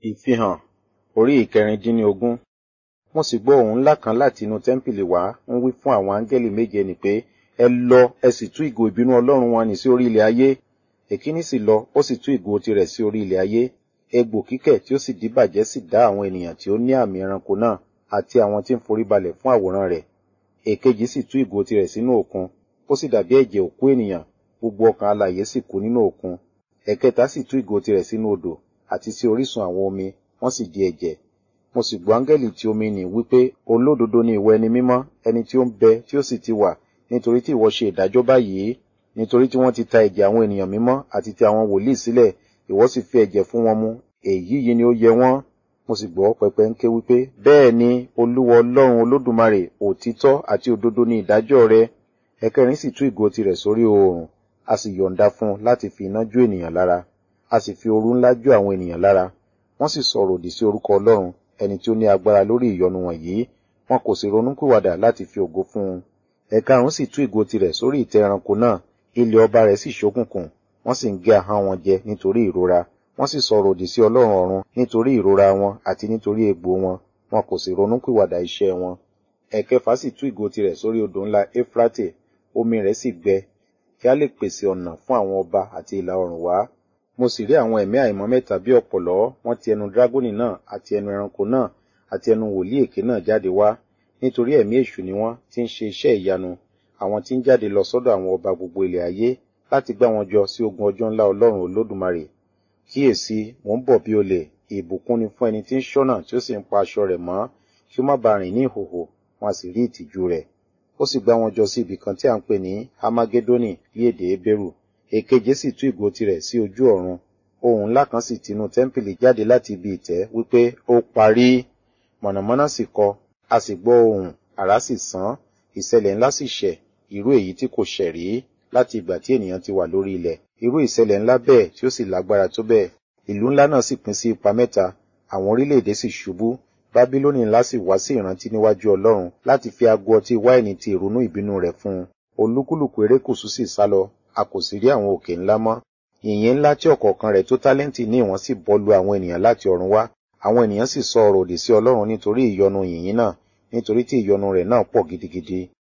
Ìfihàn orí ìkẹrìndínlógún. Mo sì gbọ́ ohùn ńlá kan láti inú tẹ́ḿpìlì wá ń wí fún àwọn áńgẹ́lì méje nì pé, ẹ lọ ẹ sì tú ìgò ìbínú Ọlọ́run wọn nì sí orí ilẹ̀ ayé. Èkíní sì lọ, ó sì tú ìgò tirẹ̀ sí orí ilẹ̀ ayé. Egbò kíkẹ̀ tí ó sì díbàjẹ́ sì dá àwọn ènìyàn tí ó ní àmì ẹranko náà àti àwọn tí ń foríbalẹ̀ fún àwòrán rẹ̀. Èkejì sì tú ìgò tirẹ̀ sínú òkun, ó sì dàbí ẹ̀jẹ̀ òkú ènìyàn, gbogbo ọkàn alààyè sì kú nínú òkun. Ẹ̀kẹta sì tú ìgò tirẹ̀ sínú odò àti sí orísun àwọn omi, wọ́n sì di ẹ̀jẹ̀. Mo sì gbọ́ áńgẹ́lì tí omi nì wípé, olódodo ni ìwọ ẹni mímọ́, ẹni tí ó ń bẹ tí ó sì ti wà, nítorí tí ìwọ ṣe ìdájọ́ báyìí, nítorí tí wọ́n ti ta ẹ̀jẹ̀ àwọn ènìyàn mímọ́ àti ti àwọn wòlíì sílẹ̀, ìwọ sì fi ẹ̀jẹ̀ fún wọn mu, èyí yìí ni ó yẹ wọ́n. Mo sì gbọ́ pẹpẹ ń ké wípé, bẹ́ẹ̀ ni, Olúwa Ọlọ́run Olódùmarè, òtítọ́ àti òdodo ni ìdájọ́ rẹ. Ẹ̀kẹrin sì tú ìgò tirẹ̀ sórí oòrùn, a sì yọ̀ǹda fún un láti fi iná jó ènìyàn lára, a sì fi ooru ńlá jó àwọn ènìyàn lára. Wọ́n sì sọ̀rọ̀ òdì sí orúkọ Ọlọ́run, ẹni tí ó ní agbára lórí ìyọnu wọ̀nyí, wọn kò sì ronúpìwàdà láti fi ògo fún un. Ẹ̀karùn sì tú ìgò tirẹ̀ sórí ìtẹ́ ẹranko náà, ilẹ̀ ọba rẹ̀ sì ṣókùnkùn, wọ́n sì ń gé ahọ́n wọn jẹ nítorí ìrora. Wọ́n sì sọ̀rọ̀ òdì sí Ọlọ́run ọ̀run nítorí ìrora wọn àti nítorí egbò wọn, wọn kò sì ronúpìwàdà iṣẹ́ wọn. Ẹ̀kẹfà sì tú ìgò tirẹ̀ sórí odò ńlá Éfrátè, omi rẹ̀ sì gbẹ, kí a lè pèsè ọ̀nà fún àwọn ọba àti ìlà oòrùn wá. Mo sì rí àwọn ẹ̀mí àìmọ́ mẹ́ta bí ọ̀pọ̀lọ́, wọ́n ti ẹnu dragoni náà àti ẹnu ẹranko náà àti ẹnu wòlíì èké náà jáde wá, nítorí ẹ̀mí èṣù ni wọ́n tí ń ṣe iṣẹ́ ìyanu, àwọn tí ń jáde lọ sọ́dọ̀ àwọn ọba gbogbo ilẹ̀ ayé láti gbá wọn jọ sí ogun ọjọ́ ńlá Ọlọ́run Olódùmarè. Kíyèsí, mò ń bọ̀ bí olè, ìbùkún ni fún ẹni tí ń ṣọ́nà tí ó sì ń pa aṣọ rẹ̀ mọ́, kí ó má ba rìn ní ìhòhò, wọn a sì rí ìtìjú rẹ̀. Ó sì gbá wọn jọ sí ibì kan tí à ń pè ní Hamagedoni ní èdè Hébérù. Èkeje sì tú ìgò tirẹ̀ sí ojú ọ̀run. Ohùn ńlá kan sì tinú tẹ́ḿpìlì jáde láti ibi ìtẹ́ wípé ó parí. Mọ̀nàmọ́ná sì kọ, a sì gbọ́ ohùn, àrá sì sán, ìṣẹ̀lẹ̀ ńlá sì ṣẹ̀, irú èyí tí kò ṣẹ̀ rí láti ìgbà tí ènìyàn ti wà lórí ilẹ̀. Irú ìṣẹ̀lẹ̀ ńlá bẹ́ẹ̀ tí ó sì lágbára tó bẹ́ẹ̀. Ìlú ńlá náà sì pín sí ipa mẹ́ta, àwọn orílẹ̀-èdè sì ṣubú, Bábílónì ńlá sì wá sí ìrántí níwájú Ọlọ́run láti fi ago ọtí wáìnì ti ìrunú ìbínú rẹ̀ fún un. Olúkúlùkù erékùṣú sì sálọ, a kò sì rí àwọn òkè ńlá mọ́. Yìnyín ńlá tí ọ̀kọ̀ọ̀kan rẹ̀ tó tálẹ́ǹtì ní ìwọ̀n sì bọ́ lu àwọn ènìyàn láti ọ̀run wá. Àwọn ènìyàn sì sọ ọ̀rọ̀ òdì sí Ọlọ́run nítorí ìyọnu yìnyín náà, nítorí tí ìyọnu rẹ̀ náà pọ̀ gidigidi.